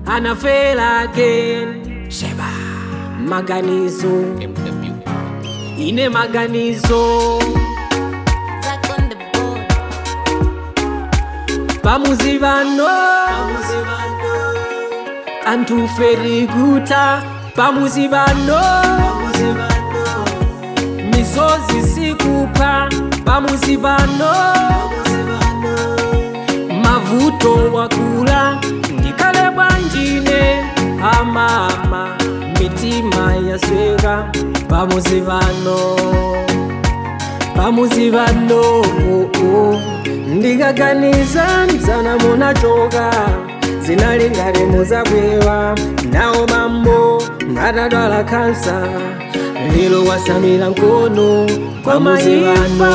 anafela again sheba maganizo ine maganizo Back on the board. pamuzi vano antuferikuta pamuzi vano misozi sikupa pamuzi vano mavuto wakula ndikale bwanjine amama mitima yasweka pamuzi vano pamuzi vano oh, oh. ndikaganiza mzana munachoka zinalingale muzabwewa nawo mambo ngatadwala kansa lero wasamira mkono kwa maifa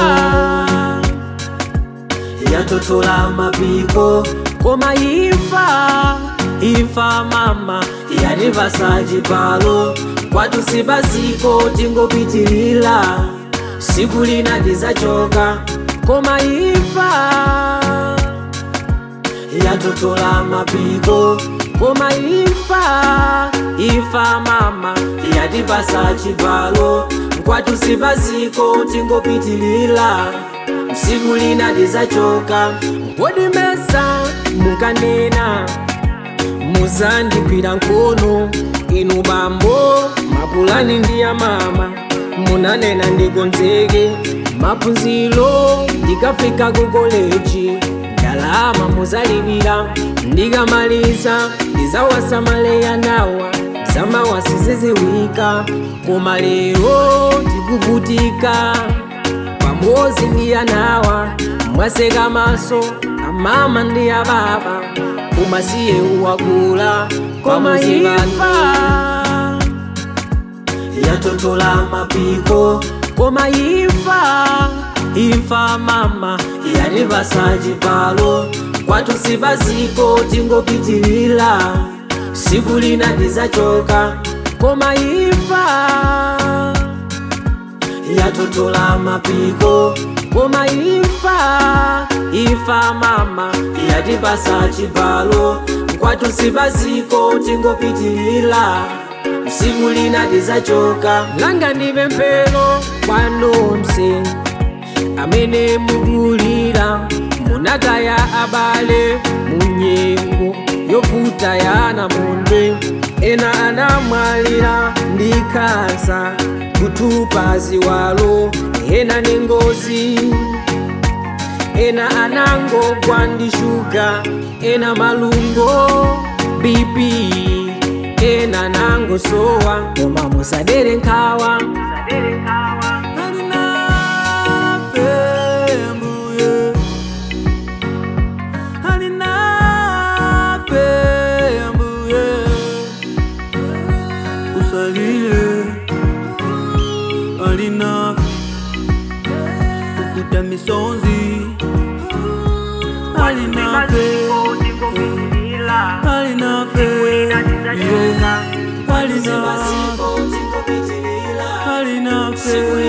yatotola mapiko koma ifa ifa mama yanivasa chipalo kwatusibasiko tingopitilila siku lina ndizachoka koma ifa yatotola mapiko koma ifa ifa mama yatipasa chipalo kwatusibasiko tingopitilila siku lina ndizachoka wodimesa mukanena muzandigwira nkono inu bambo mapulani ndi ya mama munanena ndikonzeke maphunziro ndikafika ku koleji ndalama muzalipira ndikamaliza ndizawasamaleya nawa zamawasiziziwika koma lero ndikuvutika pamozi ndi anawa mwaseka maso amama ndi ababa umasiye uwakula koma ifa yatotola mapiko koma ifa ifa mama yanivasa chipalo kwatusibasiko tingopitilila siku lina ndizachoka koma ifa yatotola mapiko koma ifa ifa mama yatipasa chipalo kwatusibasiko tingopitilila siku lina ndizachoka langa ndive mpelo kwanonse amene mukulira munataya abale munyengo yovuta ya namondwe ena anamwalira ndi kansa kutupa ziwalo ena ni ngozi ena anangogwa ndi shuga ena malungo bp ena nangosowa koma musadere nkhawa usalile alina kukuta misonzi alinape alinape alinape alinape